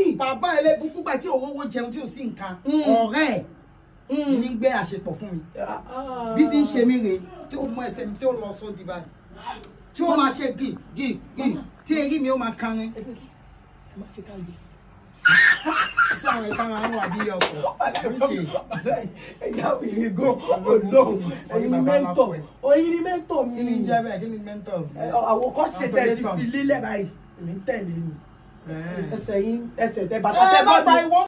ni. bàbá ẹlẹ́bùkú gbà tí òwòwò jẹun tí ò sí nǹkan Mm. ọ̀rẹ́ ẹ̀ Mm. ní gbé àṣepọ̀ fún mi Ah, ah. bí ti ń ṣe mí rèé tí ó mú ẹsẹ̀ mi tí ó lọ sódì báyìí tí ó máa ṣe gì gì gì tí èrí mi ó máa kanrin má ṣe ká yìí. sí àwọn ìta máa ń wà bí ọkọ̀ oríṣi ẹ̀yà òyìnbí gan olóhùn ẹ̀yin ni mẹ́ńtọ̀ ẹ̀yin ni mẹ́ńtọ̀ mi kí ni jẹ́ bẹ́ẹ̀ kí ni mẹ́ńtọ̀ àwòkọ́ṣe tẹ̀ ti Àtọ̀lẹ́tọ̀. fi lílẹ̀ báyìí èmi ń tẹ̀lé ni Ẹ̀ẹ́. ẹsẹ̀ yín ẹsẹ̀ tẹ bàtà ẹ tẹ bá bọ́ gba ni. ìwọ